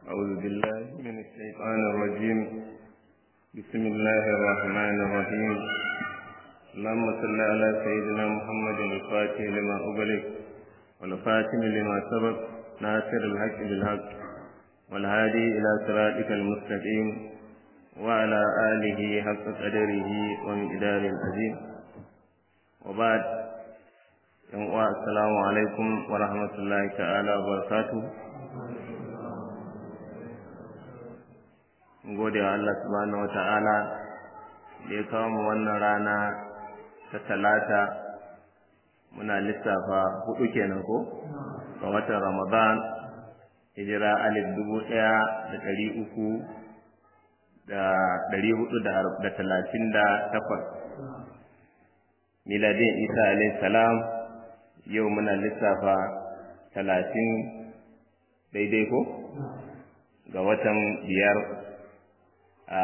أعوذ بالله من الشيطان الرجيم بسم الله الرحمن الرحيم اللهم صل على سيدنا محمد الفاتح لما أغلق والفاتن لما سبق ناصر الحق بالحق والهادي إلى صراطك المستقيم وعلى آله حق قدره ومقدار العظيم وبعد السلام عليكم ورحمة الله تعالى وبركاته gode wa Allah subhanahu wata'ala da ya kawo mu wannan rana ta talata muna lissafa hudu kenan ko ga watan ramadan hijira alif dubu ɗaya da ɗari uku da ɗari hudu da talatin da takwas miladin isa alayhi salam yau muna lissafa talatin daidai ko ga watan biyar a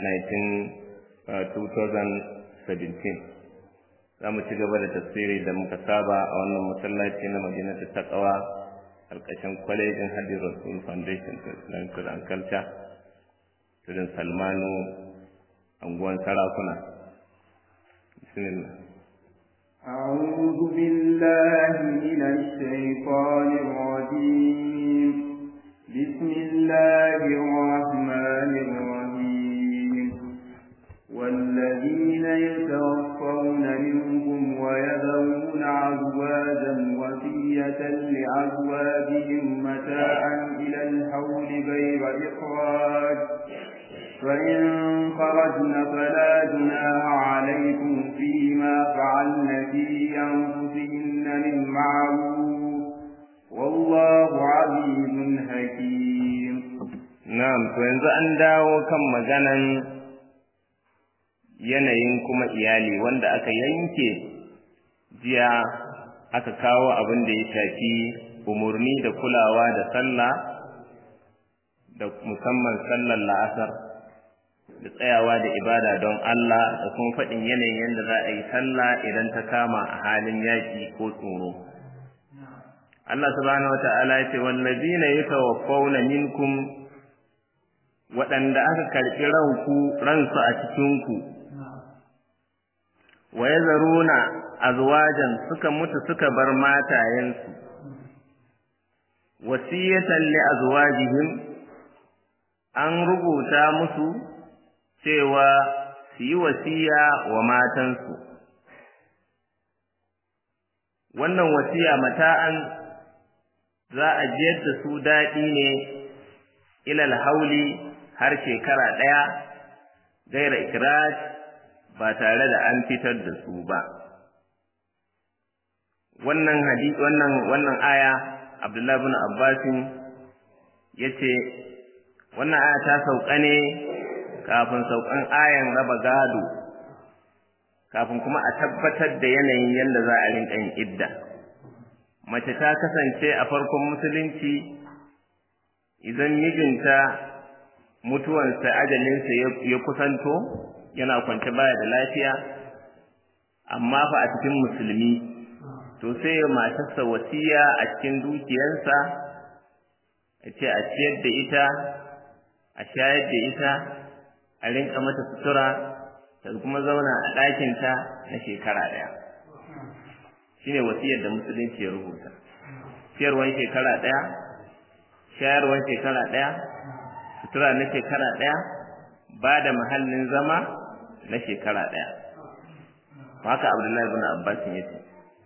2017 za mu ci gaba da tafsiri da muka saba a wannan masallaci na madinatu taqwa alƙashin kwalejin hadin rasul foundation for islamic and culture tudun salmanu anguwan sarakuna bismillah أعوذ بالله من الشيطان الرجيم بسم الله الرحمن الرحيم والذين يتوفون منكم ويذرون أزواجا وصية لأزواجهم متاعا إلى الحول غير إخراج فإن خرجن فلا جناح عليكم فيما فعلن في أنفسهن من معروف والله عزيز حكيم na'am to yanzu an dawo kan maganan yanayin kuma iyali wanda aka yanke jiya aka kawo abin da ya shafi umurni da kulawa da sallah da musamman sallar la'asar da tsayawa da ibada don Allah da kuma faɗin yanayin yadda za a yi sallah idan ta kama a halin yaƙi ko tsoro. Allah subhanahu wa ta'ala ya ce wallazina yatawaffawna minkum waɗanda aka karɓi ranku ransu a cikinku wa yazaruna azwajan suka mutu suka bar matayensu wasiyatan li azwajihim an rubuta musu cewa su yi wasiya wa matansu wannan wasiya mata'an za a jiyar da su daɗi ne ilal hauli har shekara ɗaya gaira ikiraj ba tare da an fitar da su ba wannan hadisi wannan wannan aya Abdullahi bin Abbasin yace wannan aya ta sauka ne kafin saukan ayan raba gado kafin kuma a tabbatar da yanayin yadda za a rinka yin idda mace ta kasance a farkon musulunci idan mijinta mutuwansa ajalinsa ya kusanto yana kwance baya da lafiya amma fa a cikin musulmi to sai matarsa wasiya a cikin dukiyarsa a ce a ciyar da ita a shayar da ita a rinka mata sutura ta kuma zauna a ɗakinta na shekara ɗaya shine wasiyar da musulunci ya rubuta ciyarwan shekara ɗaya shayarwan shekara ɗaya sutura na shekara ɗaya ba da mahallin zama na shekara ɗaya haka abdullahi bin abbas ya ce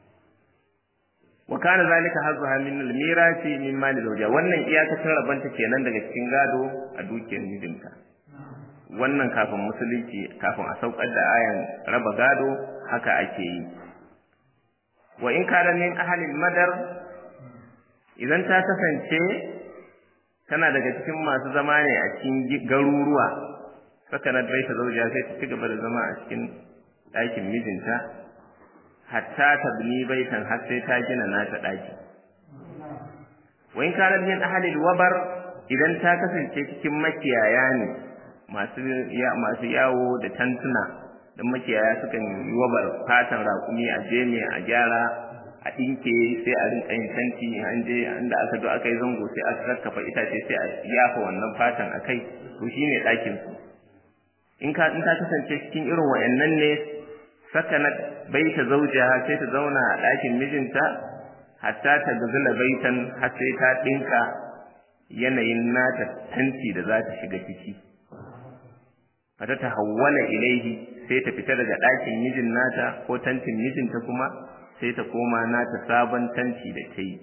wa kana zalika hazzuha min al-mirasi min mali zawja wannan iyakacin rabanta kenan daga cikin gado a dukiyar mijinta wannan kafin musulunci kafin a saukar da ayan raba gado haka ake yi wa in kana min ahlil madar idan ta kasance tana daga cikin masu zama ne a cikin garuruwa saka na baita zauja sai ta ci gaba da zama a cikin ɗakin mijinta hatta ta bini baitan har sai ta gina nata ɗaki wa in kana min ahlil wabar idan ta kasance cikin makiyaya ne masu masu yawo da tantuna dan makiyaya sukan yi wabar fatan raƙumi a jeme a gyara a ɗinke sai a rinka yin tanti an je inda aka zo aka yi zango sai a kakkafa itace sai a yafa wannan fatan a kai to shine ɗakin su in ka in ka kasance cikin irin wayannan ne sakanat baita zawjiha sai ta zauna a ɗakin mijinta hatta ta gazula baitan har sai ta ɗinka yanayin nata tanti da za ta shiga ciki fata ta hawwala ilaihi sai ta fita daga ɗakin mijin nata ko tantin mijinta kuma sai ta koma nata sabon tanti da ta yi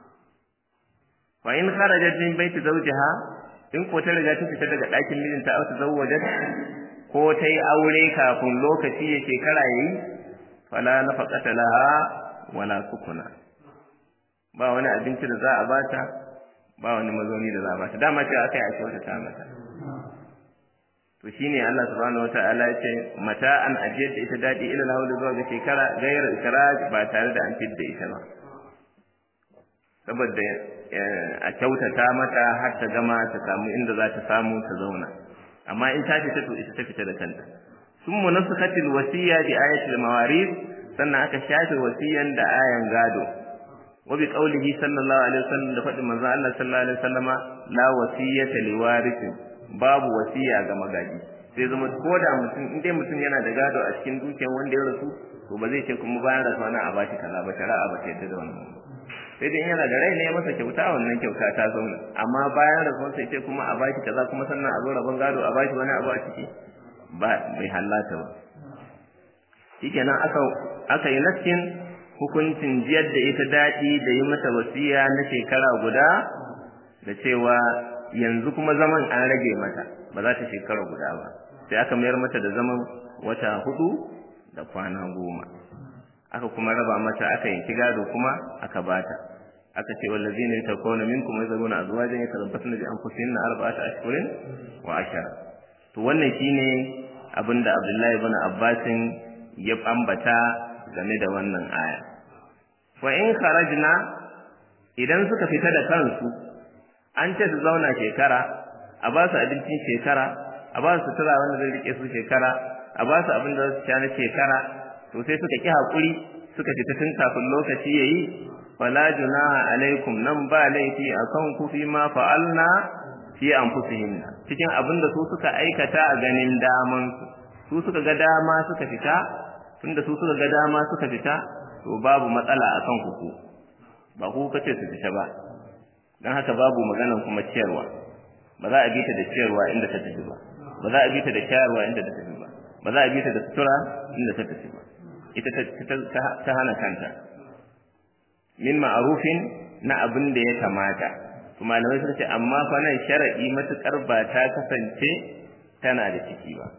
fa in kharajat min baiti zawjiha in ko ta riga ta fita daga ɗakin mijinta aw tazawwajat ko ta yi aure kafin lokaci ya shekara yayi fala nafaqata laha wala sukuna ba wani abinci da za a bata ba wani mazauni da za a bata dama ce akai ake wata ta mata to shine Allah subhanahu wataala ya ce mata an ajiyar da ita dadi ila lahu zuwa ga shekara gairar ikraj ba tare da an fidda ita ba saboda a kyautata mata har ta gama ta samu inda za ta samu ta zauna amma in ta fita to ita ta fita da kanta sun munasakatil wasiya bi ayatil mawaris sannan aka shafe wasiyan da ayan gado wa bi qaulihi sallallahu alaihi wasallam da faɗin manzo Allah sallallahu alaihi wasallama la wasiyata liwarithin babu wasiya ga magaji sai zama ko da mutum in dai mutum yana da gado a cikin dukiyar wanda ya rasu to ba zai ce kuma bayan rasuwa na a bashi kaza ba shari'a ba ta yadda da wannan sai dai yana da rai ne ya masa kyauta wannan kyauta ta zauna amma bayan rasuwa sai ce kuma a bashi kaza kuma sannan a zo rabon gado a bashi wani abu a ciki ba bai hallata ba shikenan aka aka yi naskin hukuncin jiyar da ita daɗi da yi mata wasiya na shekara guda da cewa yanzu kuma zaman an rage mata ba za ta shekara guda ba sai aka mayar mata da zaman wata hudu da kwana goma aka kuma raba mata aka yanki gado kuma aka bata aka ce wallazina yatakuna minkum yazruna azwajan yatarabbasna bi anfusihinna arba'ata ashhurin wa ashara to wannan shine abinda Abdullahi ibn Abbasin ya ambata game da wannan aya wa in kharajna idan suka fita da kansu an ce su zauna shekara a ba su abincin shekara a ba su sutura wanda zai rike su shekara a ba su abin da za su sha na shekara to sai suka ki hakuri suka fita tun kafin lokaci yayi fala junaha alaikum nan ba laifi akan ku fi ma fa'alna fi anfusihim cikin abin da su suka aikata a ganin daman su su suka ga dama suka fita tunda su suka ga dama suka fita to babu matsala akan ku ku ba ku kace su fita ba dan haka babu maganan kuma ciyarwa ba za a bi ta da ciyarwa inda ta tafi ba ba za a bi ta da ciyarwa inda ta tafi ba ba za a bi ta da sutura inda ta tafi ba ita ta hana kanta min ma'arufin na abin da ya kamata to malamai suka ce amma fa nan sharadi matukar ba ta kasance tana da ciki ba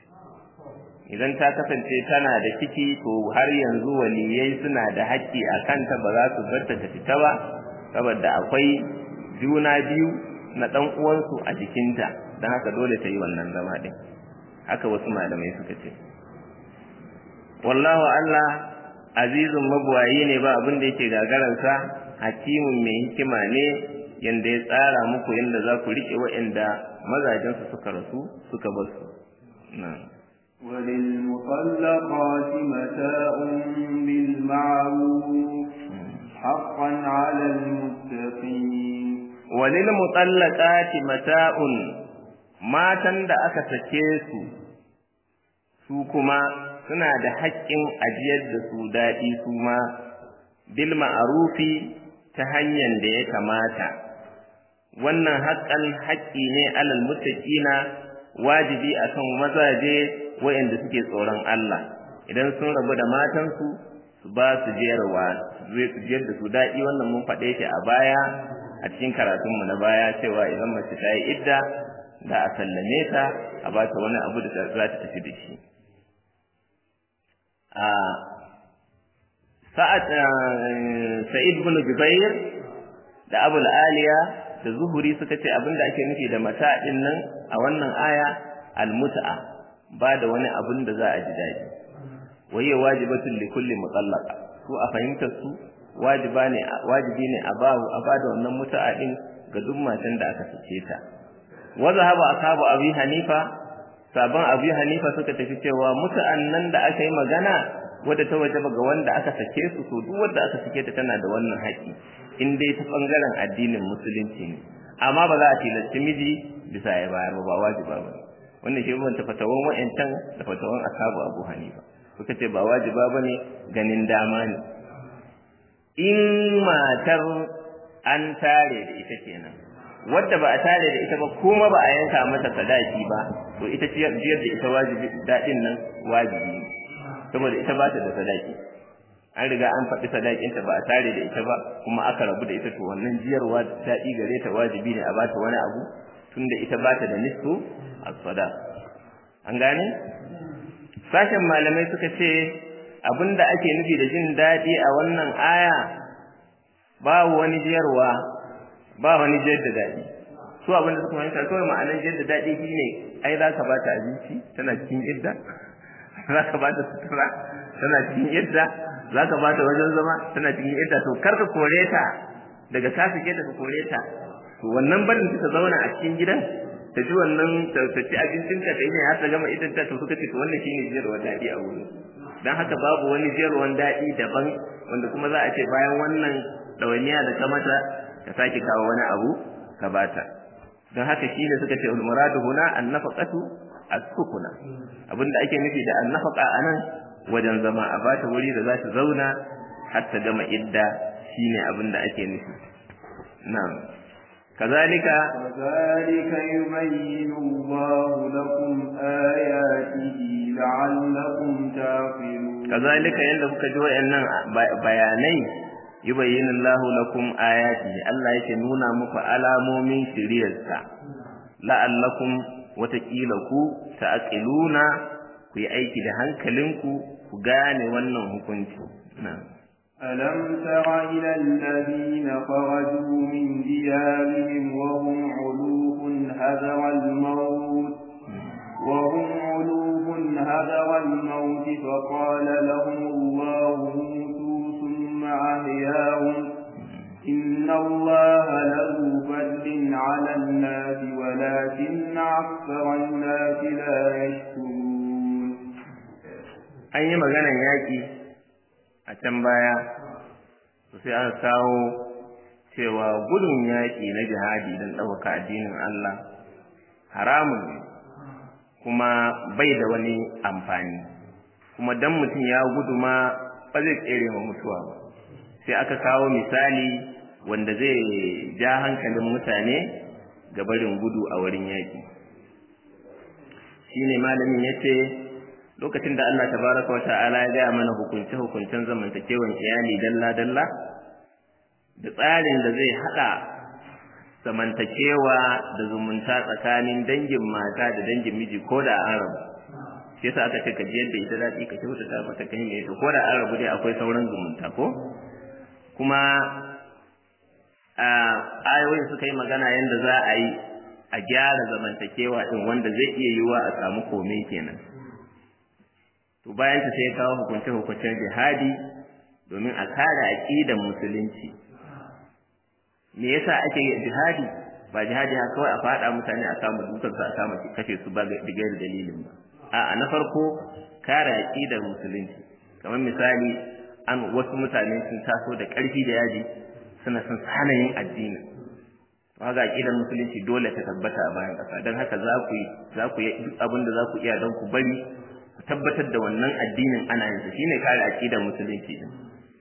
idan ta kasance tana da ciki to har yanzu waliyai suna da haƙƙi a kanta ba za su bar ta fita ba saboda akwai juna biyu na ɗan uwansu a jikinta don haka dole ta yi wannan zama ɗin haka wasu malamai suka ce wallahu Allah azizun mabuwayi ne ba abin da yake gagararsa hakimun mai hikima ne yanda ya tsara muku yanda za ku riƙe waɗanda mazajensu suka rasu suka bar su وللمطلقات متاع بالمعروف حقا على المتقين وللمطلقات متاع matan da aka sake su su kuma suna da haƙƙin ajiyar da su daɗi su ma bil ma'arufi ta hanyar da ya kamata wannan haƙƙan haƙƙi ne alal muttaqina wajibi akan mazaje waɗanda suke tsoron Allah idan sun rabu da matansu su ba su jiyarwa su jiyar da su daɗi wannan mun faɗe shi a baya a cikin karatunmu na baya cewa idan mace ta yi idda da a sallame ta a ba ta wani abu da za ta tafi da shi a sa'ad sa'id ibn jubair da abul aliya da zuhuri suka ce abinda ake nufi da mata din nan a wannan aya almut'a ba da wani abin da za a ji daɗi waye wajibatun li kulli mutallaqa su a fahimtar su wajiba ne wajibi ne a ba a ba da wannan mut'a din ga duk matan da aka sace ta wa zahaba ashabu abi hanifa sabon abi hanifa suka tafi cewa mut'an nan da aka yi magana wadda ta wajaba ga wanda aka sake su to duk wanda aka sake ta tana da wannan haƙi in dai ta bangaren addinin musulunci ne amma ba za a tilasti miji bisa ya bayar ba wajiba ba wannan shi ban fatawan wa'ancan da fatawan ashabu abu hanifa suka ce ba wajiba ba ne ganin dama ne in matar an tare da ita kenan wadda ba a tare da ita ba kuma ba a yanka mata sadaki ba to ita ciyar da ita wajibi dadin nan wajibi ne saboda ita ba ta da sadaki an riga an faɗi sadakinta ba a tare da ita ba kuma aka rabu da ita to wannan jiyarwa daɗi gare ta wajibi ne a bata wani abu tunda ita ba ta da nisfu as-sada an gane sashen malamai suka ce abinda ake nufi da jin daɗi a wannan aya babu wani jiyarwa ba wani jiyar da daɗi su abinda suka fahimta kawai ma'anar jiyar da daɗi shine ai za ka bata abinci tana cikin idda za ka bata sutura tana cikin idda za ka bata wajen zama tana cikin idda to kar ka kore ta daga ka sake ta ka kore ta to wannan barin ta zauna a cikin gidan ta ji wannan ta ci abincin ta ta yi har ta gama idan ta to suka ce to wannan shine jiyarwar daɗi a wurin dan haka babu wani jiyarwar daɗi daban wanda kuma za a ce bayan wannan ɗawainiya da ka mata ka sake kawo wani abu ka bata don haka shi ne suka ce ulmuradu huna annafaqatu as-sukuna abinda ake nufi da annafaqa anan wajen zama a bata wuri da za ta zauna har ta gama idda shine abinda ake nufi na'am kazalika كذلك يبين الله لكم آياته لعلكم تعقلون kazalika yanda kuka ji wayannan bayanai yubayyinu Allahu lakum ayatihi Allah yake nuna muku alamomin shiriyarsa la'allakum watakila ku ta'qiluna ku yi aiki da hankalinku ku gane wannan hukunci na'am ألم تر إلى الذين خرجوا من ديارهم وهم علوف هذر الموت وهم علوف هذر الموت فقال لهم الله موتوا ثم أحياهم إن الله له فضل على الناس ولكن أكثر الناس لا يشكرون an yi maganan yaƙi a can baya sai aka kawo cewa gudun yaƙi na jihadi don ɗaukaka addinin Allah haramun ne kuma bai da wani amfani kuma dan mutum ya gudu ma ba zai tsere wa mutuwa ba sai aka kawo misali wanda zai ja hankalin mutane ga barin gudu a wurin yaƙi shine malamin yace lokacin da Allah tabaraka wata'ala ya gaya mana hukunce hukuncen zamantakewan iyali dalla dalla da tsarin da zai hada zamantakewa da zumunta tsakanin dangin mata da dangin miji ko da an rabu shi yasa aka ce ka ji yadda ita daɗi ka kyautata mata kai ne to ko da an rabu dai akwai sauran zumunta ko kuma a ayoyin suka yi magana yadda za a yi a gyara zamantakewa din wanda zai iya yiwa a samu kome kenan to bayan ta sai ya kawo hukunce hukuncen jihadi domin a kare aqidan musulunci me yasa ake yin jihadi ba jihadi haka kawai a fada mutane a samu dukan su a samu kashe su ba digar dalilin ba a'a na farko kare aqidar musulunci kamar misali an wasu mutane sun taso da ƙarfi da yaji suna son hana yin addini haka aqidar musulunci dole ta tabbata a bayan ƙasa don haka za ku yi za ku yi duk abin da za ku iya don ku bari ku tabbatar da wannan addinin ana yin sa shine kare aqidar musulunci din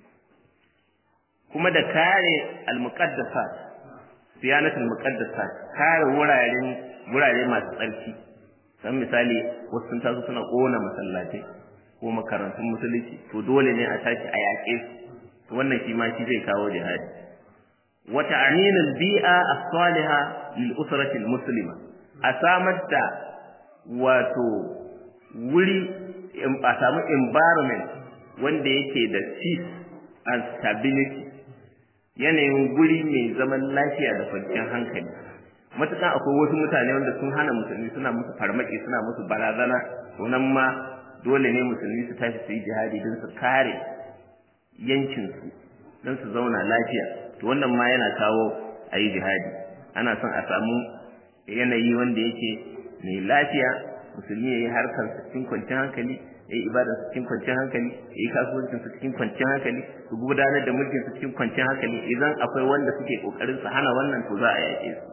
kuma da kare al-muqaddasat siyanatul muqaddasat kare wuraren wurare masu tsarki dan misali wasu sun taso suna kona masallatai ko makarantun musulunci to dole ne a tashi a yaƙe su wannan shi ma shi zai kawo jihadi wa ta'minul bi'a as-saliha lil usrati al-muslima a samar da wato wuri a samu environment wanda yake da peace and stability yanayin guri mai zaman lafiya da kwanciyar hankali matuƙa akwai wasu mutane wanda sun hana musulmi suna musu farmaki suna musu barazana to nan ma dole ne musulmi su tashi su yi jihadi don su kare yankinsu don su zauna lafiya to wannan ma yana kawo a yi jihadi ana son a samu yanayi wanda yake mai lafiya musulmi ya yi harkar cikin kwanciyar hankali ya yi ibada su cikin kwanciyar hankali ya yi kasuwancin su cikin kwanciyar hankali su gudanar da mulkin su cikin kwanciyar hankali idan akwai wanda suke kokarin su hana wannan to za a yaƙe su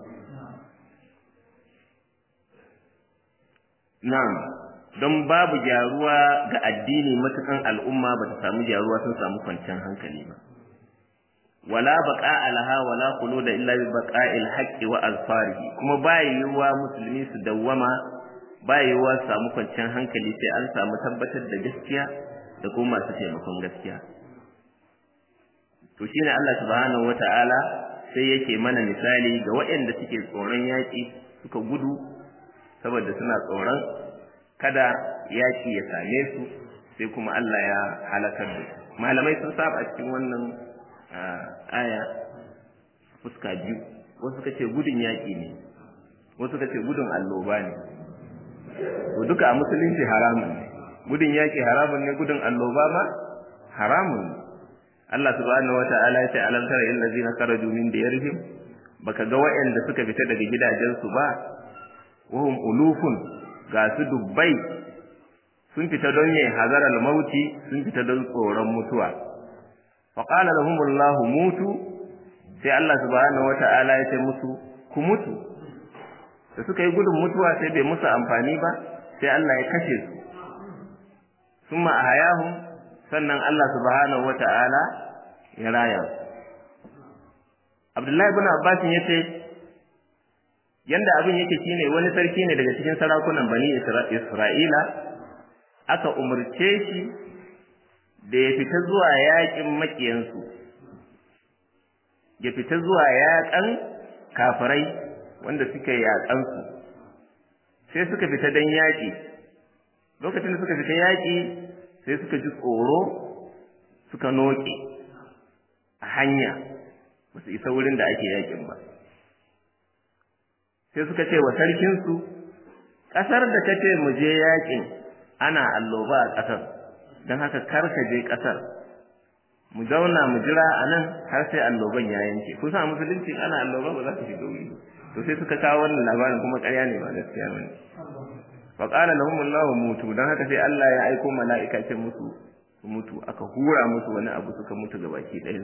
na'am don babu gyaruwa ga addini matukan al'umma ba ta samu gyaruwa sun samu kwanciyar hankali ba wala baqa alaha wala khuluda illa bi baqa'il haqqi wa alfarihi kuma ba yiwuwa musulmi su dawwama ba yiwuwa su samu kwanciyar hankali sai an samu tabbatar da gaskiya da kuma masu taimakon gaskiya to shine Allah subhanahu wata'ala sai yake mana misali ga waɗanda suke tsoron yaƙi suka gudu saboda suna tsoron kada yaƙi ya same su sai kuma Allah ya halakar da su malamai sun saba cikin wannan aya fuska biyu wasu suka ce gudun yaƙi ne wasu suka ce gudun alloba ne to duka a musulunci haramun ne gudun yaƙi haramun ne gudun alloba ma haramun ne Allah subhanahu wata'ala ya ce alam tara illal ladina kharaju min diyarihim baka ga waɗanda suka fita daga gidajensu ba wahum ulufun ga su dubbai sun fita don yin hazarar mauti sun fita don tsoron mutuwa faƙala da humullahu mutu sai Allah subhanahu wata'ala ya ce musu ku mutu da suka yi gudun mutuwa sai bai musu amfani ba sai Allah ya kashe su summa ahayahum sannan Allah subhanahu wata'ala ya raya su Abdullahi ibn Abbas ya ce yanda abin yake shine wani sarki ne daga cikin sarakunan Bani Isra'ila aka umurce shi da ya fita zuwa yaƙin maƙiyansu ya fita zuwa yaƙan kafirai wanda suka yaƙansu sai suka fita don yaƙi lokacin da suka fita yaƙi sai suka ji tsoro suka noƙe a hanya ba su isa wurin da ake yaƙin ba sai suka ce wa sarkinsu ƙasar da ta ce mu je yaƙin ana alloba a ƙasar don haka kar ka je ƙasar mu zauna mu jira a nan har sai alloban ya yanke kun san musulunci ana alloba ba za ka shiga wuri to sai suka kawo wannan labarin kuma ƙarya ne ba gaskiya bane fa qala lahum Allahu mutu dan haka sai Allah ya aiko mala'ika ce musu su mutu aka hura musu wani abu suka mutu ga baki ɗayan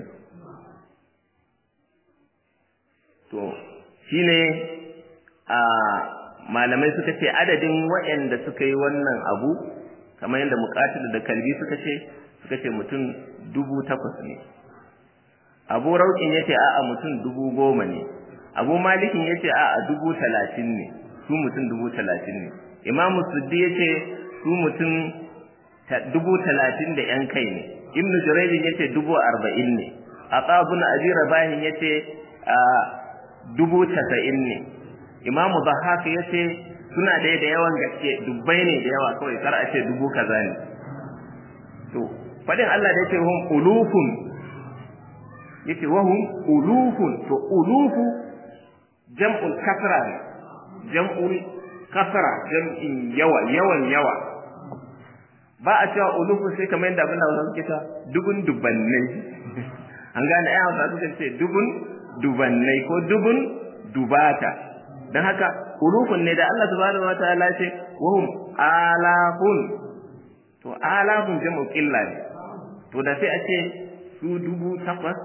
to shine a malamai suka ce adadin waɗanda suka yi wannan abu kamar yadda muqatil da kalbi suka ce suka ce mutum dubu takwas ne abu rauƙin ya ce a'a mutum dubu goma ne abu malikin ya ce a'a dubu talatin ne su mutum dubu talatin ne imamu suddi ya ce su mutum dubu talatin da yan kai ne ibnu jurayjin ya ce dubu arba'in ne aqabun abi rabahin ya ce dubu tasa'in ne imamu bahaka ya ce suna da da yawan gaske dubbai ne da yawa kawai kar a ce dubu kaza ne to fadin Allah da yake hum ulufun yace wa hum ulufun to ulufu jam'ul kasra ne jam'ul kasra jam'in yawa yawan yawa ba a cewa ulufu sai kamar yadda abin da wasu suke ta dubun dubannai an gane ai hausa suka ce dubun dubannai ko dubun dubata dan haka ulufun ne da Allah subhanahu wataala ce wa hum alafun to alafun jam'u qilla ne to da sai a ce su dubu takwas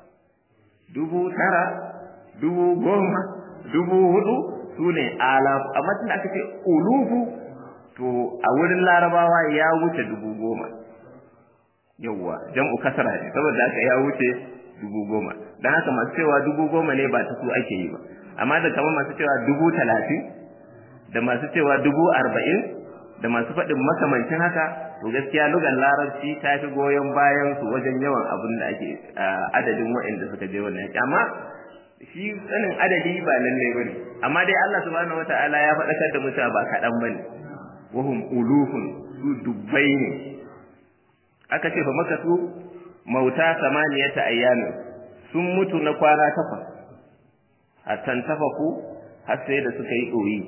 dubu tara dubu goma dubu hudu su ne alafu amma tun aka ce ulufu to a wurin larabawa ya wuce dubu goma yawwa jam'u kasara ne saboda haka ya wuce dubu goma don haka masu cewa dubu goma ne ba ta su ake yi ba amma da kamar masu cewa dubu talatin da masu cewa dubu arba'in da masu faɗin makamancin haka to gaskiya lugan larabci ta fi goyon bayan su wajen yawan abin da ake adadin waɗanda suka je wannan yaki amma shi sanin adadi ba lallai bane amma dai Allah subhanahu wataala ya faɗakar da mutane ba kaɗan bane wahum ulufun su dubbai ne aka ce fa maka su mauta samaniyata ayyamin sun mutu na kwana takwas a tantafaku har sai da suka yi ɗoyi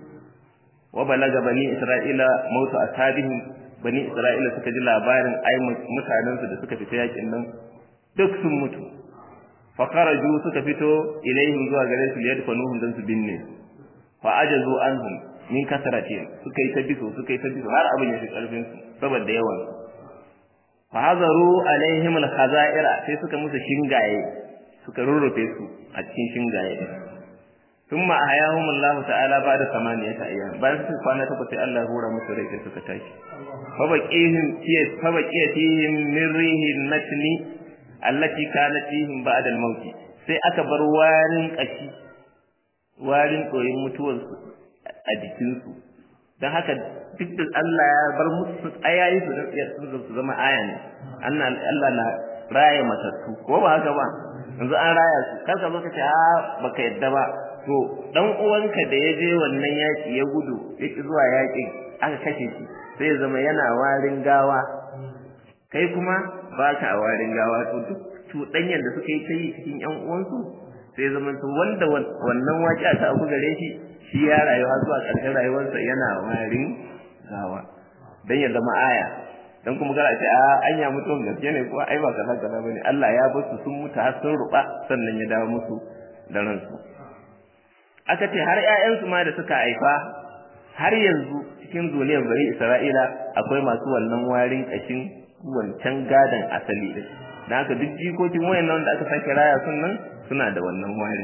wa balaga bani isra'ila mautu ashabihim bani isra'ila suka ji labarin ai mutanen su da suka fita yakin nan duk sun mutu fa kharaju suka fito ilaihim zuwa gare su liyadfanuhum dan su binne fa ajazu anhum min kasratin suka yi ta biso suka yi ta biso har abin ya fi karfin su saboda yawan su fa hazaru alaihim al-khaza'ira sai suka musu shingaye suka rurrufe su a cikin shingaye thumma ahyahum Allah ta'ala ba'da samaniyata ayyam bayan su kwana takwas sai Allah hura musu rai sai suka tashi fa baqihim fiye fa baqiyatihim min rihin natni allati kanat fihim ba'da al-maut sai aka bar warin kashi warin doyin mutuwarsu a jikinsu don haka duk da Allah ya bar musu ayayi su da su zama aya ne Allah na raya matattu ko ba haka ba yanzu an raya su kar ka zo ka ce a baka yadda ba to dan uwanka da ya je wannan yaki ya gudu ya ki zuwa yakin aka kashe shi sai ya zama yana warin gawa kai kuma ba ka warin gawa to duk cuɗanyar da suka yi ta yi cikin ƴan uwansu sai zama to wanda wannan waƙi ta abu gare shi shi ya rayuwa zuwa ƙarshen rayuwarsa yana warin gawa dan ya zama aya dan kuma gara ce a anya mutum gaske ne ko ai ba kaza kaza bane Allah ya bar su sun mutu har sun ruba sannan ya dawo musu da ransu aka ce har ƴaƴansu ma da suka haifa har yanzu cikin zuriyar bari Isra'ila akwai masu wannan warin kashin wancan gadan asali din dan haka duk jikokin wayannan da aka sake raya sun nan suna da wannan warin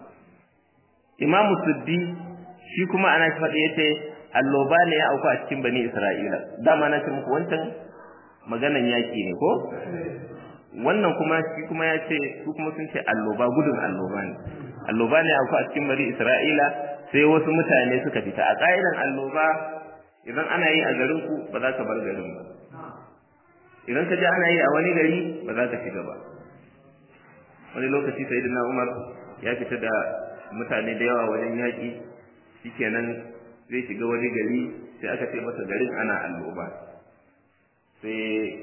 Imam Suddi shi kuma ana faɗi yace alloba ne ya auku a cikin bani Isra'ila dama na ce muku wancan maganan yaki ne ko wannan kuma shi kuma ya ce su kuma sun ce alloba gudun alloba ne alloba ne auku a cikin bani Isra'ila sai wasu mutane suka fita a ƙa'idan alloba idan ana yi a garin ku ba za ka bar garin ba idan ka ji ana yi a wani gari ba za ka shiga ba wani lokaci sayyidina Umar ya fita da mutane da yawa wajen yaƙi shikenan zai shiga wani gari sai aka ce masa garin ana alloba sai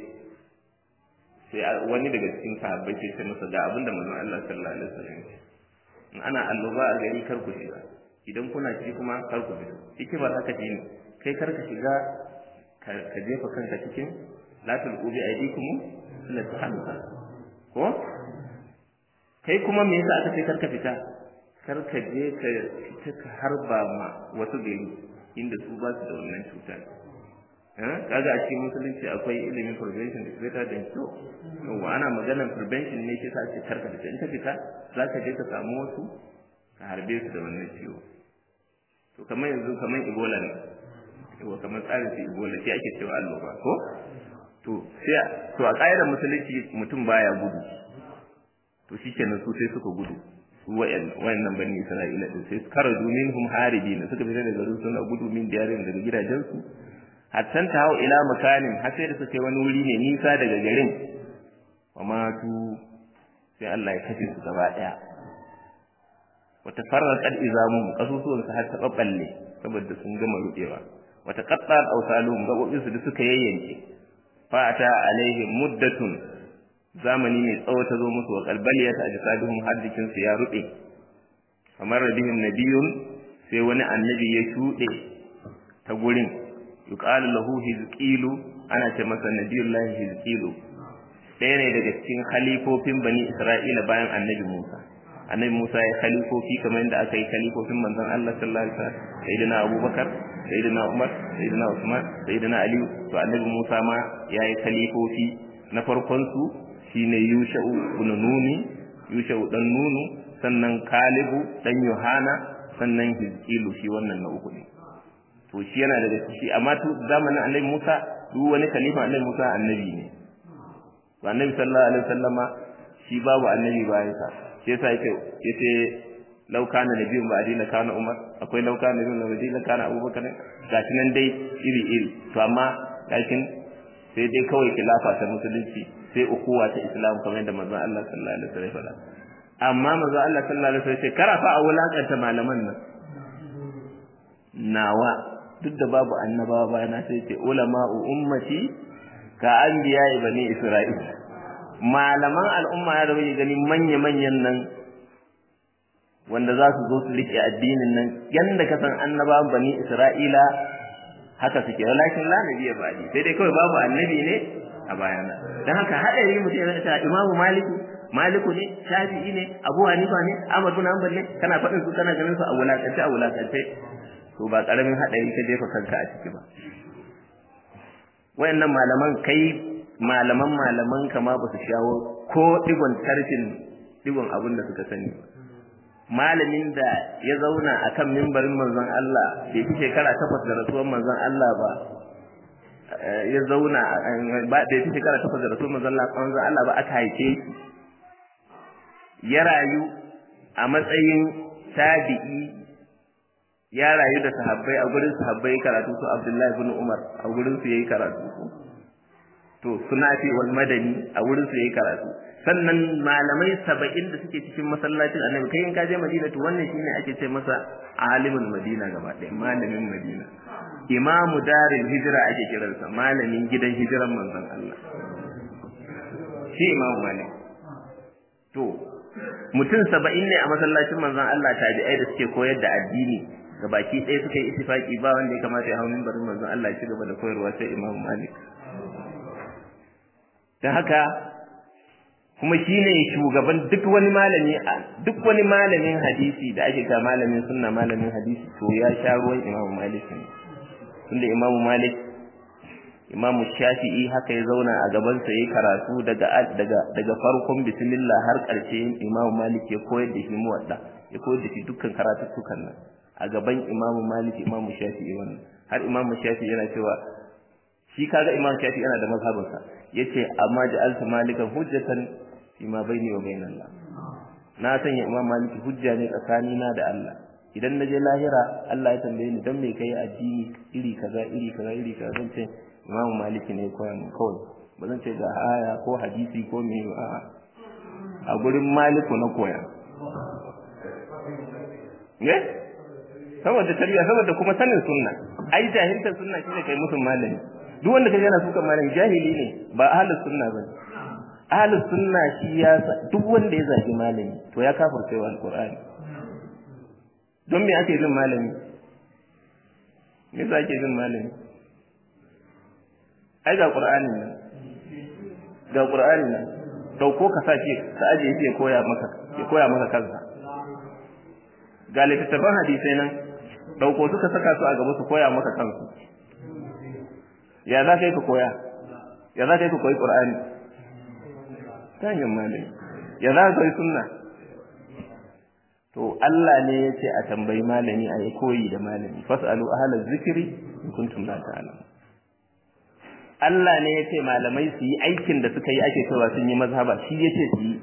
sai wani daga cikin sahabbai sai ce masa ga abin da manzon Allah sallallahu alaihi wasallam ya in ana alloba a gari kar ku shiga idan kuna ciki kuma kar ku fito hikimar haka ce ne kai kar ka shiga ka jefa kanka cikin la tulqu bi aydikum ila tahalluka ko kai kuma me yasa aka ce kar ka fita kar ka je ka fita ka harba ma wasu gari inda su ba su da wannan cutar kaga a cikin musulunci akwai ilimin prevention is better than cure yawa ana maganar prevention ne ke sa ce kar ka fita in ka fita za ka je ka samu wasu ka harbe su da wannan ciwo to kamar yanzu kamar ebola ne yawa kamar tsarin su ebola shi ake cewa alloba ko to sai to a ƙa'idar musulunci mutum baya gudu to shikenan su sai suka gudu wayannan bani Isra'ila din sai karaju minhum haribin suka fita daga garin suna gudu min diyarin daga gidajensu hatta ta hau ila makanin har sai da suka wani wuri ne nisa daga garin wa matu sai Allah ya kashe su gaba daya wata farraqat izamuhum kasusuwan su har ta babballe saboda sun gama rubewa wata qatta'at awsaluhum gabobin su da suka yayyanke fa ata alaihim muddatun zamani mai tsawo ta zo musu wa kalbaliyat ajsaduhum har jikin su ya rube kamar bihim nabiyun sai wani annabi ya shude ta gurin yuqalu lahu hizqilu ana ce masa nabiyullahi hizqilu ɗaya ne daga cikin khalifofin bani isra'ila bayan annabi musa annabi musa ya khalifofi kamar yadda aka yi khalifofin manzon allah sallallahu alaihi wasallam sayyidina abubakar sayyidina umar sayyidina usman sayyidina ali to annabi musa ma ya yi khalifofi na farkon su shine yusha'u ibn nuni yusha'u dan nunu sannan kalibu dan yohana sannan hizkilu shi wannan na uku ne to shi yana daga shi amma tu zamanin annabi Musa duk wani khalifa annabi Musa annabi ne to annabi sallallahu alaihi wasallama shi babu annabi bayan sa shi yasa yake yace law kana nabiyyun ba'di la kana umar akwai law kana nabiyyun ba'di la kana abubakar gashi nan dai iri iri to amma lakin sai dai kawai khilafa ta musulunci sai ukuwa ta islam kamar yadda manzon Allah sallallahu alaihi wasallam faɗa amma manzon Allah sallallahu alaihi wasallam sai karafa a wulakanta malaman nan nawa duk da babu annabawa bayana sai ce ulama'u ummati ka anbiya bani isra'il malaman al'umma ya da muke gani manya manyan nan wanda za su zo su rike addinin nan yanda ka san annabawan bani isra'ila haka suke walakin la nabiyya ba'di sai dai kawai babu annabi ne a bayana dan haka hadari mutum ya ta imamu maliku maliku ne shafi'i ne abu hanifa ne ahmad bin hanbal ne kana faɗin su kana ganin su a wulakance a wulakance to ba karamin hadari ka jefa kanka a ciki ba wayannan malaman kai malaman malaman kama ba su shawo ko digon tarfin digon abin da suka sani malamin da ya zauna akan mimbarin manzon Allah bai fi shekara takwas da rasuwar manzon Allah ba ya zauna ba bai fi shekara takwas da rasuwar manzon Allah ba aka haife shi ya rayu a matsayin tabi'i ya rayu da sahabbai a gurin sahabbai karatu su Abdullahi ibn Umar a gurin su yayi karatu to sunafi wal madani a gurin su yayi karatu sannan malamai saba'in da suke cikin masallacin annabi kai in ka je madina to wannan shine ake ce masa alimul madina gaba ɗaya malamin madina imamu daril hijira ake kiransa malamin gidan hijiran manzon Allah shi imamu malik to mutum saba'in ne a masallacin manzon Allah tabi'ai da suke koyar da addini gabaki ɗaya suka yi ittifaki ba wanda ya kamata ya hau mimbarin manzon Allah ya ci gaba da koyarwa sai imamu malik don haka kuma shine shugaban duk wani malami duk wani malamin hadisi da ake ga malamin sunna malamin hadisi to ya sha ruwan Imam Malik ne tunda Imam Malik Imam Shafi'i haka ya zauna a gaban sa yayin karatu daga daga daga farkon bismillah har ƙarshe Imam Malik ya koyar da shi muwadda ya koyar da shi dukkan karatuttukan nan a gaban Imam Malik Imam Shafi'i wannan har Imam Shafi'i yana cewa shi kaga Imam Shafi'i yana da mazhabinsa yace amma ja'alta malikan hujjatan fima baini wa bainallah na sanya imam maliki hujja ne tsakanina da Allah idan naje lahira Allah ya tambaye ni dan me kai addini iri kaza iri kaza iri kaza zan ce imam maliki ne koyan mu kawai ba zan ce ga aya ko hadisi ko me a a gurin maliku na koya ne saboda tarbiyya saboda kuma sanin sunna ai jahiltar sunna shine kai musun malami duk wanda kaje yana sukan malami jahili ne ba ahlus sunna bane ahlus sunna shi ya duk wanda ya zagi malami to ya kafirce wa alqur'ani don me ake jin malami me yasa ake jin malami ai ga qur'anin nan ga qur'anin nan dauko ka sace ka aje shi ya koya maka ya koya maka kansa ga littattafan hadisai nan dauko suka saka su a gaba su koya maka kansu ya za ka yi ka koya ya za ka yi ka koyi qur'ani ta hanyar malami ya za ka yi sunna to Allah ne ya ce a tambayi malami a yi koyi da malami fas'alu ahla zikri in kuntum la ta'lamun Allah ne ya ce malamai su yi aikin da suka yi ake cewa sun yi mazhaba shi ya ce su yi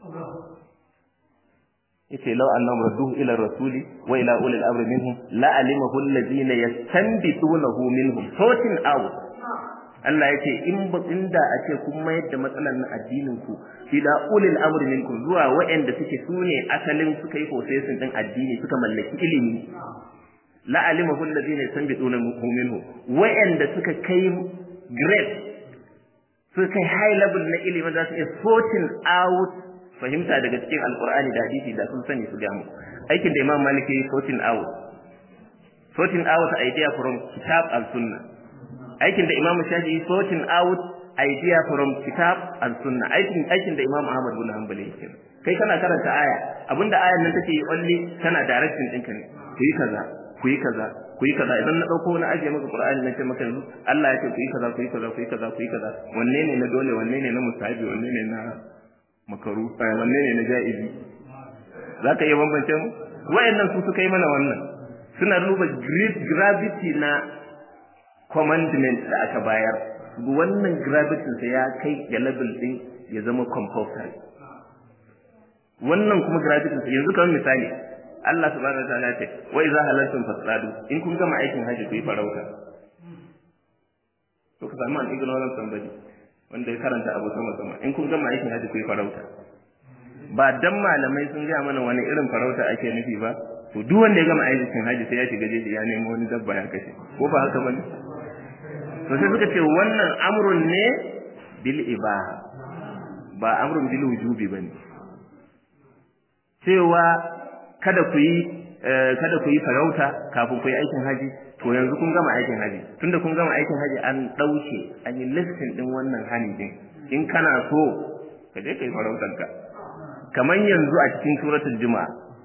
yace law annahum radduhu ila rasuli wa ila ulil amri minhum la alimahu alladhina yastanbitunahu minhum sorting out Allah yace in ba inda a ce kun mayar da matsalar na addinin ku ila ulil amri minkum zuwa waɗanda suke sune asalin suka yi processing din addini suka mallaki ilimi la alimahu alladhina yastanbitunahu minhum waɗanda suka kai grade suka kai high level na ilimi za su iya sorting out fahimta daga cikin alkur'ani da hadisi da sun sani su gamu aikin da imam malik yayi sorting out sorting out idea from kitab and sunnah aikin da imam shafi'i sorting out idea from kitab and sunnah aikin aikin da imam ahmad bin hanbali yake kai kana karanta aya abinda ayan nan take only tana direction ɗinka ne ku yi kaza ku yi kaza ku yi kaza idan na dauko na ajiye maka qur'ani na ce maka yanzu Allah ya ce ku yi kaza ku yi kaza ku yi kaza ku yi kaza wanne ne na dole wanne ne na mustahabi wanne ne na makaru wanne ne na ja'izi za ka iya bambance mu wayannan su suka yi mana wannan suna duba gravity na commandment da aka bayar wannan gravity sa ya kai ga level din ya zama compulsory wannan kuma gravity sa yanzu kamar misali Allah subhanahu wa ta'ala ce wa idza halaltum fasadu in kun gama aikin haji ku yi farauta to ka samu an ignorant somebody wanda ya karanta abu sama sama in kun gama aikin haji ku yi farauta ba dan malamai sun gaya mana wani irin farauta ake nufi ba to duk wanda ya gama aikin haji sai ya shiga jeji ya nemo wani dabba ya kashe ko ba haka bane to sai suka ce wannan amrun ne bil ibaha ba amrun bil wujubi bane cewa kada ku yi kada ku yi farauta kafin ku yi aikin haji to yanzu kun gama aikin haji tunda kun gama aikin haji an dauke an yi listin din wannan hani din in kana so ka je kai farautar ka kamar yanzu a cikin suratul juma'a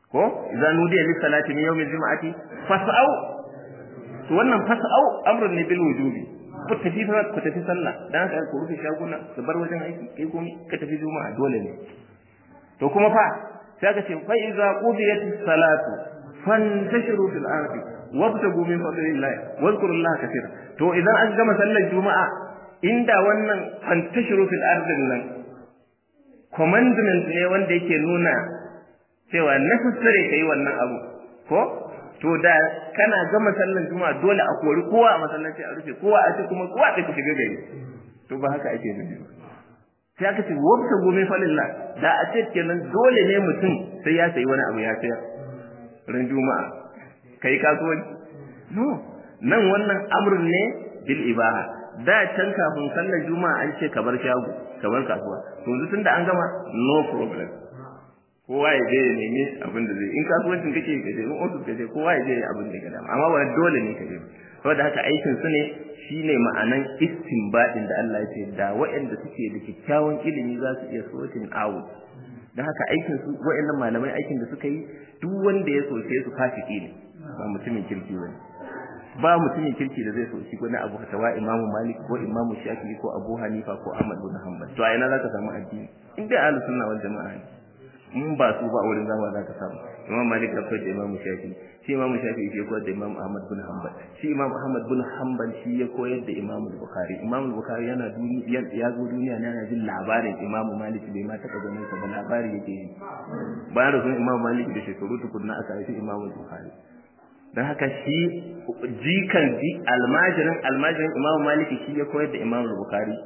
ko idan nudiya lis salati min yawmil juma'ati fas'au to wannan fas'au amrun ne bil wujubi ku tafi ku tafi sallah dan haka ku rufe shaguna ku bar wajen aiki kai komai ka tafi juma'a dole ne to kuma fa sai ka ce fa iza qudiyatis salatu fantashiru fil ardi wabtagu min fadlillahi wadhkurullaha katira to idan an gama sallar juma'a inda wannan fantashiru fil ardi nan commandment ne wanda yake nuna cewa necessary kai wannan abu ko to da kana gama sallar juma'a dole a kori kowa a masallaci a rufe kowa a ce kuma kowa da shiga gari to ba haka ake nufi sai aka ce wabtagu min fadlillah da a ce kenan dole ne mutum sai ya sayi wani abu ya sayar ran juma'a kai kasuwanci no nan wannan amrun ne bil ibaha da can kafin sallar juma'a an ce ka bar shago ka bar kasuwa to yanzu tunda an gama no problem kowa ya je ya nemi abin da zai in kasuwancin kake ka je in ofis ka je kowa ya je ya abin da ya dama amma ba dole ne ka je saboda haka aikin su ne shine ma'anan istinbadin da Allah ya ce da waɗanda suke da kyakkyawan ilimi za su iya sorting out dan haka aikin su waɗannan malamai aikin da suka yi duk wanda ya soke su fasiki ne ba mutumin kirki ba ba mutumin kirki da zai soki wani abu tawa imamu malik ko imamu shafi'i ko abu hanifa ko ahmad bin hanbal to a ina zaka samu addini in dai ahlus sunna wal jama'a ne in ba su ba wurin zama zaka samu imam malik ya koyar da imamu shafi'i shi imamu shafi'i shi ya koyar da imam ahmad bin hanbal shi imam ahmad bin hanbal shi ya koyar da imam bukhari imam bukhari yana duniya ya zo duniya ne yana jin labarin imamu malik bai ma taɓa ganin sa ba labari yake yi bayan da sunan imam malik da shekaru tukunna aka haifi imam bukhari don haka shi jikan ji almajirin almajirin imamu malik shi ya koyar da imam bukhari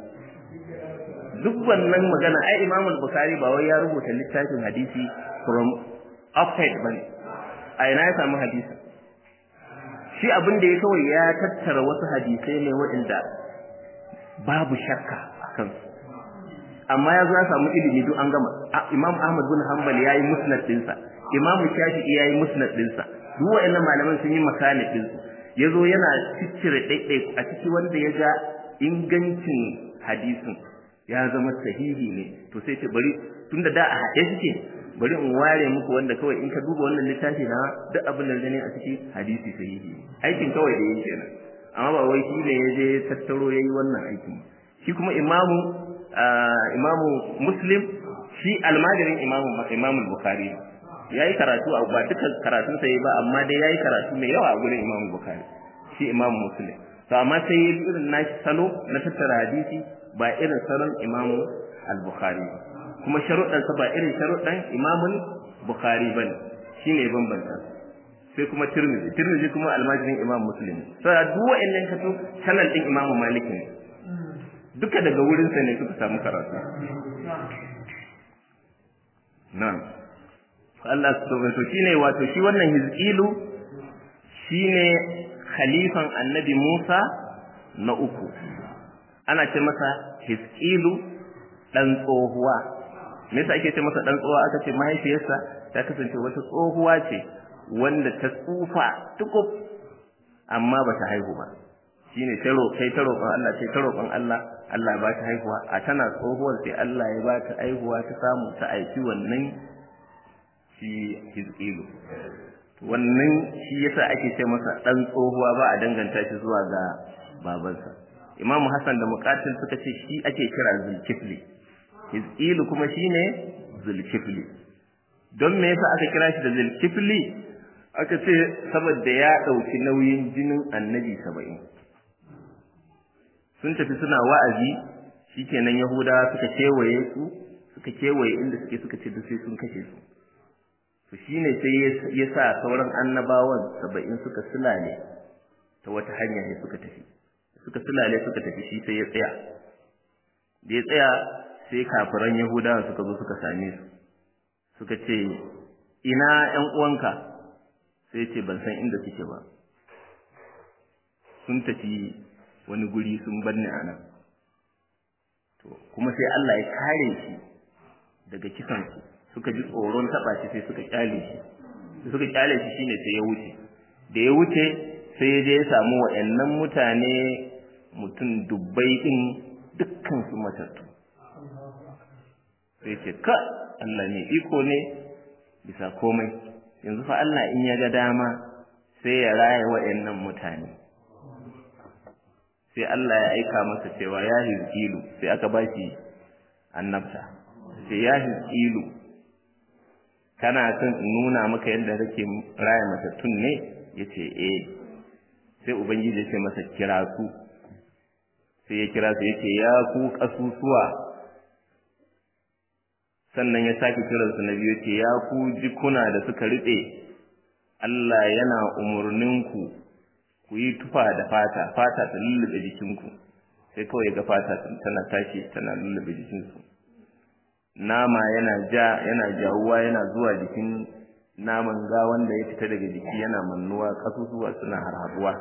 duk wannan magana ai imam bukhari ba wai ya rubuta littafin hadisi from outside bane a ina ya samu hadisi shi abin da ya kawai ya tattara wasu hadisai ne waɗanda babu shakka a kansu amma ya zo ya samu ilimi duk an gama imam ahmad bin hanbal ya yi musnad ɗinsa imam shafi'i ya yi musnad ɗinsa duk waɗannan malaman sun yi makani ɗinsu ya zo yana ciccire ɗaiɗai a ciki wanda ya ga ingancin hadisin ya zama sahihi ne to sai ce bari tunda da a haɗe suke bari in ware muku wanda kawai in ka duba wannan littafi na duk abin da gani a ciki hadisi sahihi aikin kawai da yake kenan amma ba wai shi ne ya je tattaro ya yi wannan aikin shi kuma imamu imamu muslim shi almajirin imamu imamu bukhari ya yi karatu a ba duka karatun sa ba amma dai ya yi karatu mai yawa a gurin imamu bukhari shi imamu muslim to amma sai ya irin nashi salo na tattara hadisi ba irin salon imamu al-bukhari ba kuma sharuɗansa ba irin sharuɗan imamun bukhari ba ne shi ne bambanta sai kuma tirmidhi tirmidhi kuma almajirin imam muslim sai duk wa'annan kaso channel din imamu malik ne duka daga wurinsa ne suka samu karatu na'am Allah subhanahu to shine wato shi wannan hizqilu shine khalifan annabi Musa na uku ana ce masa hizqilu dan tsohuwa me yasa ake ce masa dan tsohuwa aka ce mahaifiyarsa ta kasance wata tsohuwa ce wanda ta tsufa tukub amma ba ta haihu ba shine ta roƙai ta roƙon Allah ce ta roƙon Allah Allah ba ta haihuwa a tana tsohuwar sai Allah ya ba ta haihuwa ta samu ta aiki wannan shi hizqilu wannan shi yasa ake ce masa dan tsohuwa ba a danganta shi zuwa ga babansa Imam Hassan da Muqatil suka ce shi ake kira Zulkifli Hizqilu kuma shine Zulkifli don me yasa aka kira shi da Zulkifli aka ce saboda ya dauki nauyin jinin Annabi 70 sun tafi suna wa'azi shikenan Yahudawa suka kewaye su suka kewaye inda suke suka ce da sai sun kashe su to shine sai ya sa sauran annabawan 70 suka sulale ta wata hanya ne suka tafi suka sulale suka tafi shi sai ya tsaya da ya tsaya sai kafiran yahudawa suka zo suka same su suka ce ina ƴan uwanka sai ce ban san inda suke ba sun tafi wani guri sun banne a nan to kuma sai Allah ya kare shi daga kisan su suka ji tsoron taba shi sai suka kyale shi suka kyale shi shine sai ya wuce da ya wuce sai ya je ya samu waɗannan mutane mutum dubbai din dukkan su matattu sai ce ka Allah ne iko ne bisa komai yanzu fa Allah in ya ga dama sai ya raya wa'annan mutane sai Allah ya aika masa cewa ya hizkilu sai aka ba shi annabta sai ya hizkilu kana son in nuna maka yadda kake raya matattun ne yace eh sai ubangiji ya ce masa kira su sai ya kira su yace ya ku kasusuwa sannan ya sake kiransu na biyu ce ya ku jikuna da suka riɗe Allah yana umurninku ku yi tufa da fata fata ta lullube jikinku sai kawai ga fata tana tashi tana lullube jikinsu nama yana ja yana jawuwa yana zuwa jikin naman ga wanda ya fita daga jiki yana mannuwa kasusuwa suna harhaduwa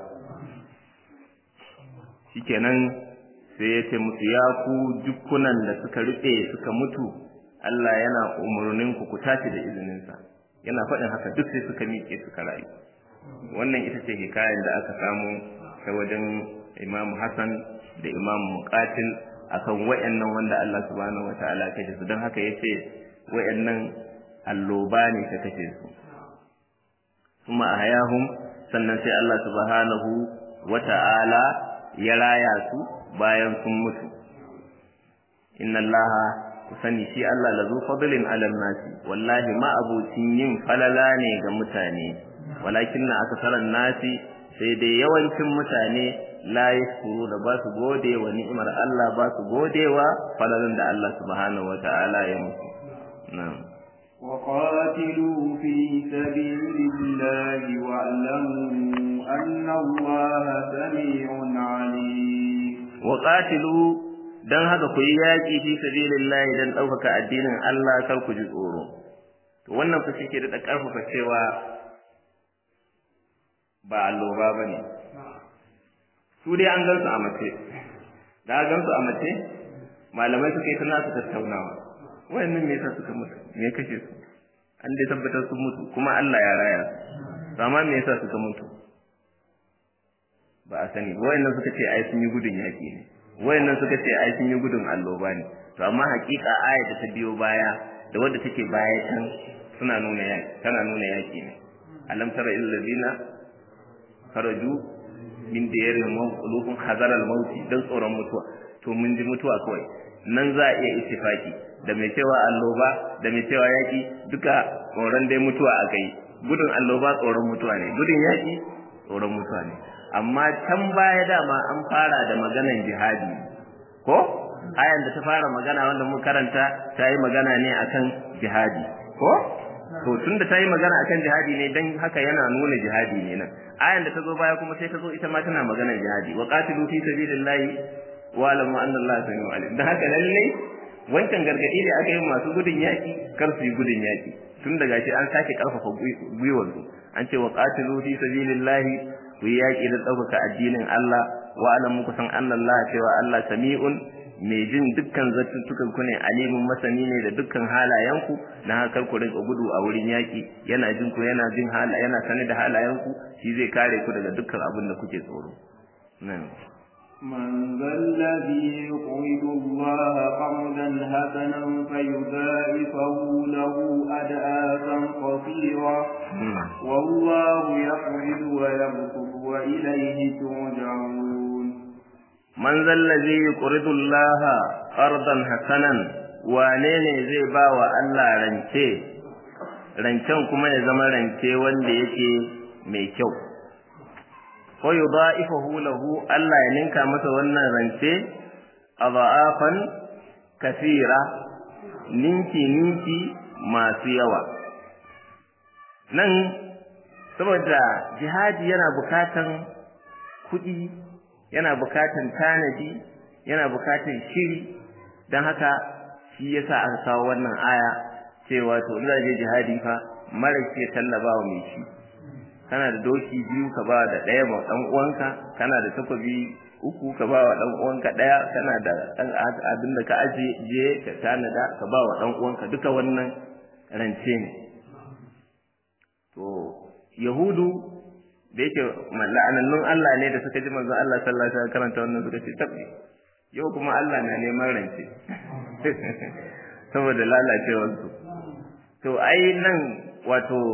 shikenan sai ya ce musu ya ku jikunan da suka rufe suka mutu Allah yana umurnin ku ku tashi da izininsa yana faɗin haka duk sai suka miƙe suka rayu wannan ita ce hikayar da aka samu ta wajen Imam Hassan da Imam Muqatil akan wayannan wanda Allah subhanahu wataala ya kashe su don haka yace wayannan alloba ne ta kashe su kuma ahayahum sannan sai Allah subhanahu wata'ala ya raya su bayan sun mutu inna allaha ku sani shi Allah lazu fadlin alal nasi wallahi ma abucin yin falala ne ga mutane walakin na akasaran nasi sai dai yawancin mutane la yashkuru da ba su gode wa ni'imar Allah ba su gode wa falalan da Allah subhanahu wata'ala ya musu na'am وقاتلوا في سبيل الله واعلموا أن الله سميع عليم وقاتلوا dan haka ku yi yaƙi fi sabilillahi dan ɗaukaka addinin Allah kar ku ji tsoro to wannan fa shike da ƙarfafa cewa ba alloba bane su dai an gansu a mace da an gansu a mace malamai suka yi tana su tattaunawa wayannan me yasa suka mutu me kashe su an dai tabbatar sun mutu kuma Allah ya raya su amma me yasa suka mutu ba a sani ba wayannan suka ce ai sun yi gudun yaƙi ne wayannan suka ce ai sun yi gudun alloba ne to amma hakika aya da ta biyo baya da wadda take baya can suna nuna yaki tana nuna yaki ne alam tara illal ladina kharaju min diyarihim wa qulubun hazara al-maut dan tsoron mutuwa to mun ji mutuwa kawai nan za a iya ittifaki da mai cewa alloba da mai cewa yaki duka tsoron dai mutuwa a kai gudun alloba tsoron mutuwa ne gudun yaki tsoron mutuwa ne amma can baya dama an fara da maganan jihadi ko ayan da ta fara magana wanda mun karanta ta yi magana ne akan jihadi ko to tunda ta yi magana akan jihadi ne dan haka yana nuna jihadi ne nan ayan da ta zo baya kuma sai ta zo ita ma tana maganar jihadi wa qatilu fi sabilillahi wa alamu anna allaha samiu alim dan haka lalle wancan gargadi da aka yi masu gudun yaki kar su yi gudun yaki tun daga shi an sake karfafa gwiwar su an ce wa qatilu fi sabilillahi ku yi yaƙi da ɗaukaka addinin Allah wa alam muku san Allah cewa Allah sami'un mai jin dukkan zartuttukan ku ne alimin masani ne da dukkan halayenku na hakar ku rinka gudu a wurin yaƙi yana jin ku yana jin hala yana sane da halayenku shi zai kare ku daga dukkan abin da kuke tsoro من ذا الذي يقرض الله قرضا حسنا فيضاعفه له أدآفا قصيرا والله يقرض ويبسط وإليه ترجعون من ذا الذي يقرض الله قرضا حسنا wane ne zai ba wa Allah rance rancen kuma ya zama rance wanda yake mai kyau ko yudha'ifahu lahu Allah ya ninka masa wannan rance adha'afan kathira ninki ninki masu yawa nan saboda jihadi yana bukatan kuɗi yana bukatan tanadi yana bukatan shiri don haka shi yasa aka kawo wannan aya cewa to in je jihadi fa mara ke tallaba wa mai shi kana da doki biyu ka ba da ɗaya ma ɗan uwanka kana da takobi uku ka ba wa ɗan uwanka ɗaya kana da ɗan abin da ka ajiye ka tanada ka ba wa ɗan uwanka duka wannan rance ne to yahudu da yake la'anannun Allah ne da suka ji manzon Allah sallallahu alaihi wasallam karanta wannan suka ce tabbi yau kuma Allah na neman rance saboda lalacewar su to ai nan wato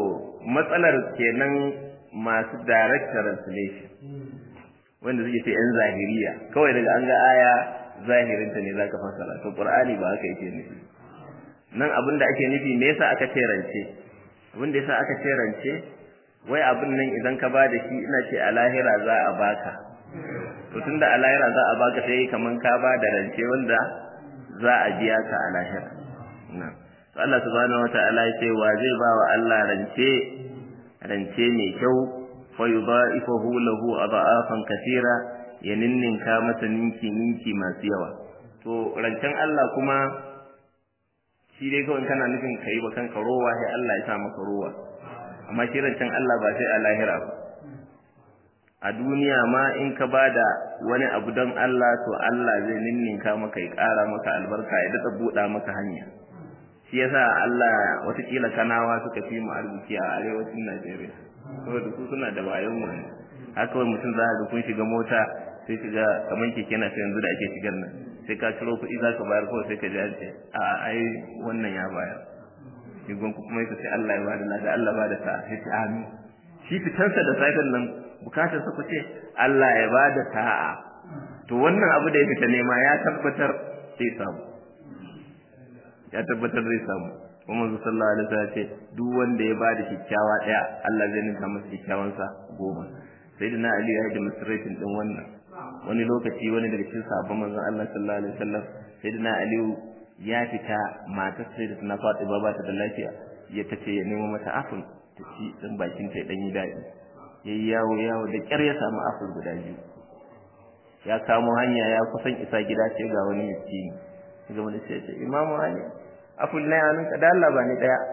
matsalar kenan masu direct translation wanda suke ce yan zahiriya kawai daga an ga aya zahirinta ne zaka fassara to qur'ani ba haka yake nufi nan abin da ake nufi me yasa aka ce rance abin da yasa aka ce rance wai abin nan idan ka bada shi ina ce a lahira za a baka to tunda a lahira za a baka sai kaman ka bada rance wanda za a biya ka a lahira na to Allah subhanahu wataala ya ce wa zai ba wa Allah rance rance mai kyau fa yudha'ifahu lahu adha'afan kathira ya ninninka masa ninki ninki masu yawa to rancen Allah kuma shi dai kawai kana nufin kai ba kanka rowa sai Allah ya sa maka rowa amma shi rancen Allah ba sai a lahira ba a duniya ma in ka bada wani abu don Allah to Allah zai ninninka maka ya ƙara maka albarka ya daɗa buɗa maka hanya shi yasa Allah watakila kanawa suka fi mu arziki a arewacin Najeriya saboda su suna da wayon mu haka wani mutum za ga kun shiga mota sai shiga kamar keke na yanzu da ake shigar nan sai ka ciro kuɗi za ka bayar kawai sai ka ji an ce a ai wannan ya bayar shigon ku kuma yake sai Allah ya bada lada Allah bada ta sai ce amin shi fitansa da safen nan bukatar sa ku ce Allah ya bada sa'a to wannan abu da ya fita nema ya tabbatar sai samu ya tabbatar zai samu kuma manzo sallallahu alaihi wasallam ce duk wanda ya bada kikkiawa daya Allah zai ninka masa kikkiawan sa goma sayyidina ali ya yi demonstration din wannan wani lokaci wani daga cikin sahabban manzon Allah sallallahu alaihi wasallam sayyidina ali ya fita matar sai da tana faɗi ba ta da lafiya ya tace ya nemo mata aful ta ci dan bakin ta dan yi dadi yayi yawo yawo da kyar ya samu aful guda biyu ya kamo hanya ya kusan isa gida sai ga wani miskini ga wani sai ce imamu ali aful na yanin ka da Allah ba ni daya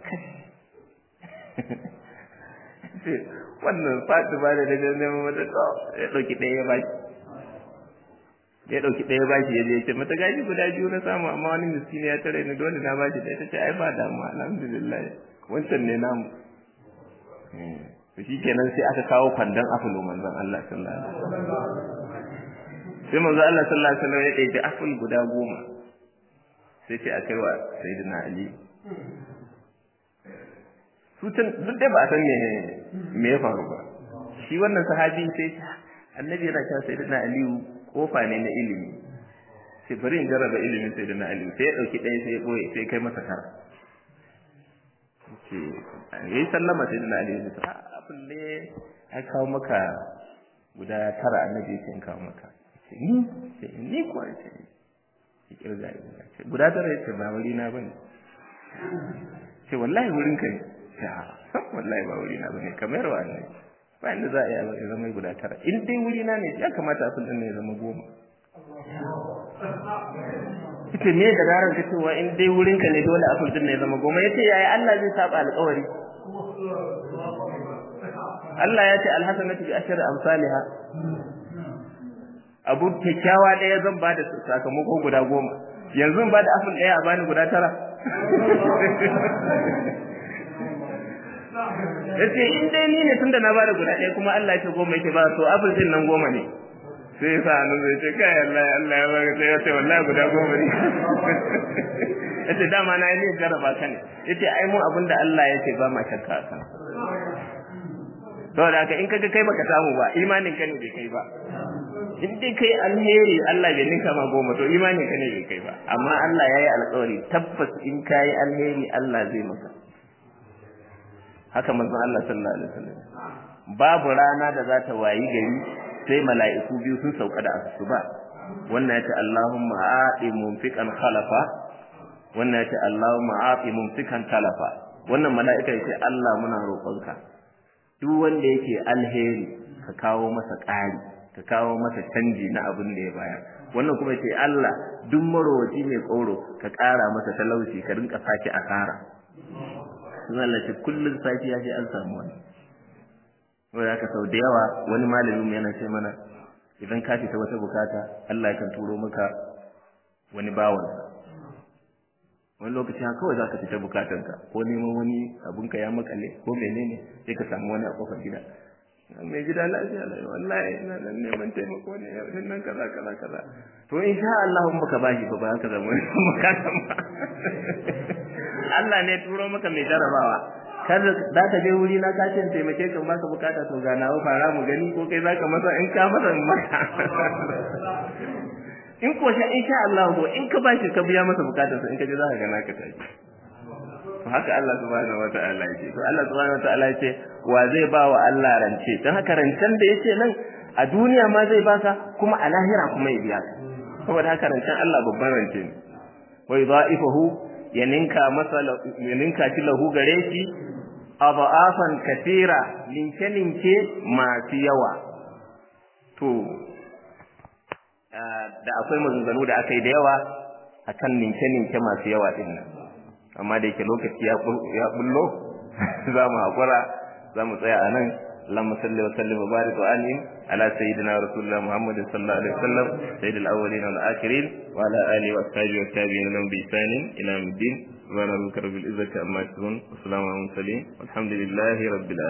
wannan fatu ba da daga neman mata to ya dauki daya ya baki ya dauki daya baki ya je ce mata gaji guda biyu na samu amma wani miskini ya tare ni dole na bashi da ce ai ba damu alhamdulillah wancan ne namu to kenan sai aka kawo kwandon afulu manzon Allah sallallahu alaihi wasallam sai manzon Allah sallallahu alaihi wasallam ya ɗauki aful guda goma sai ce a kai wa sayyidina Ali su can duk da ba a san me me ya faru ba shi wannan sahabi sai annabi yana cewa sayyidina Ali kofa ne na ilimi sai bari in jarraba ilimin sayyidina Ali sai ya dauki ɗaya sai ya boye sai kai masa tara ce yayi sallama sayyidina Ali ya ce abin ne ya kawo maka guda tara annabi ya ce in kawo maka ni ce ni kuwa ce ya kirga ya ce guda tara ya ce ba wuri na bane ce wallahi wurin ka ne ya wallahi ba wuri na bane kamar wa ne ba inda za a yi zama guda tara in dai wuri na ne ya kamata a sun ne ya zama goma ita ne da ranar ta cewa in dai wurin ka ne dole a sun ne ya zama goma yace yaya Allah zai saba alƙawari Allah ya ce alhasanatu bi ashri amsalha abu kyakkyawa ɗaya zan ba da sakamako guda goma yanzu ba da afin ɗaya a bani guda tara yace in dai ni ne tunda na bada guda ɗaya kuma Allah ya ce goma yake ba to abin din nan goma ne sai ya sa nan zai ce kai Allah Allah ya baka sai ya ce wallahi guda goma ne yace dama na yi jarraba ka ne yace ai mu abinda Allah ya ce ba ma shakka kan saboda haka in kaga kai baka samu ba imanin ka ne bai kai ba in dai kai alheri Allah bai ninka ma goma to imanin ka ne bai kai ba amma Allah ya yi alƙawari tabbas in kai alheri Allah zai maka haka manzon Allah sallallahu alaihi wasallam babu rana da za ta wayi gari sai mala'iku biyu sun sauka da asuba wannan yace Allahumma aati mumfiqan khalafa wannan yace Allahumma aati mumfiqan talafa wannan mala'ika yace Allah muna roƙonka duk wanda yake alheri ka kawo masa ƙari ka kawo masa canji na abin da ya bayar wannan kuma yace Allah duk marowaci mai tsoro ka ƙara masa talauci ka rinka saki asara sun lalace kullum safiya sai an samu wani wanda aka sau da yawa wani malamin yana ce mana idan ka fita wata bukata Allah yakan turo maka wani bawansa wani lokaci haka kawai zaka fita bukatanka ko neman wani abunka ya makale ko menene sai ka samu wani a kofar gida mai gida lafiya lai wallahi ina nan neman taimako ne yau din nan kaza kaza kaza to insha Allah in baka bashi ba ba ka zama bukatan ba Allah ne turo maka mai jarabawa kar za ka je wuri na kace in taimake ka baka bukata to ga nawa fara mu gani ko kai zaka masa in ka masa maka in ko sha insha Allah ko in ka bashi ka biya masa bukatarsa in ka je za ka ga naka tashi to haka Allah subhanahu wataala yake to Allah subhanahu wataala yake wa zai ba wa Allah rance dan haka rancen da yake nan a duniya ma zai baka kuma a lahira kuma ya biya ka saboda haka rancen Allah babban rance ne wa yudha'ifuhu ya ninka masa ya ninka shi lahu gare shi adha'afan kathira ninke ninke masu yawa to da akwai maganganu da aka yi da yawa akan ninke ninke masu yawa din nan amma da yake lokaci ya bullo za mu haƙura za mu tsaya a nan اللهم صل وسلم وبارك وانعم على سيدنا رسول الله محمد صلى الله عليه وسلم سيد الاولين والاخرين وعلى اله واصحابه والتابعين لهم باحسان الى يوم الدين سبحان ربك رب العزه عما يصفون وسلام على المرسلين والحمد لله رب العالمين